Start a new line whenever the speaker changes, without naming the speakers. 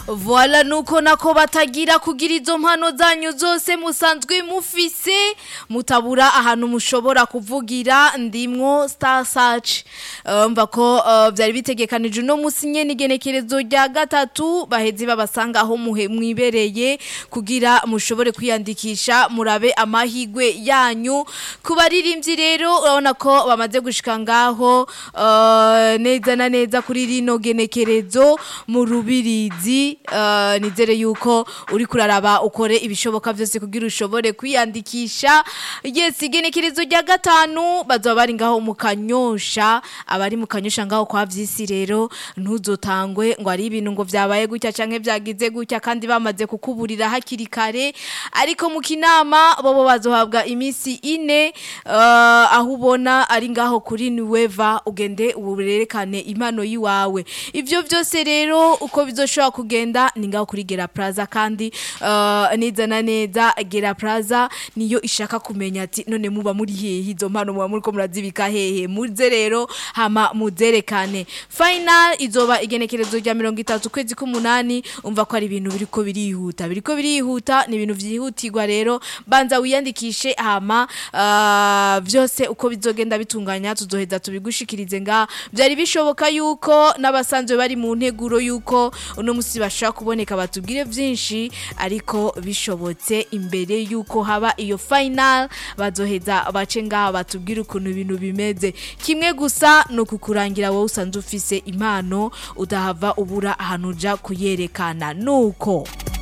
Voila nuko nako batagira kugira izo mpano zanyu zose musanzwe mufise mutabura ahantu mushobora kuvugira ndimwo Star Search Uh, mva ko uh, vyari bitegekanije no musi nyene igenekerezo rya gatatu bahezi babasanga aho muhe mwibereye kugira mushobore kwiyandikisha murabe amahigwe yanyu kubaririmbyi rero urabona ko bamaze gushika ngaho uh, neza na neza kuri rino genekerezo mu rubirizi uh, nizere yuko uri kuraraba ukore ibishoboka vyose kugira ushobore kwiyandikisha yes igenekerezo rya gatanu bazoba bari ngaho mu kanyosha abari mu kanyosha ngaho kwa vyisi rero ntuzotangwe ngo ari ibintu ngo vyabaye gutya canke vyagize gutya kandi bamaze kukuburira hakiri kare ariko mu kinama bobo bazohabwa imisi ine uh, aho ubona ari ngaho kuri Nueva ugende uburerekane impano yiwawe ivyo vyose rero uko bizoshobora kugenda ni ngaho kuri Gera Plaza kandi uh, neza na neza Gera Plaza niyo ishaka kumenya ati none muba muri hehe izo mpano muba muri ko murazibika hehe muze rero hama muzerekane final izoba igenekerezo rya 30 kwezi k'umunani umva ko ari ibintu biriko birihuta biriko birihuta ni ibintu vyihutirwa rero banza wiyandikishe hama uh, vyose uko bizogenda bitunganya tuzoheza tubigushikirize nga byari bishoboka yuko n'abasanzwe bari mu nteguro yuko uno musi bashaka kuboneka batubwire vyinshi ariko bishobotse imbere yuko haba iyo final bazoheza bace ngaha batubwire ukuntu ibintu bimeze kimwe gusa no kukurangira wowe usanzwe ufise impano udahava ubura ahantu uja kuyerekana nuko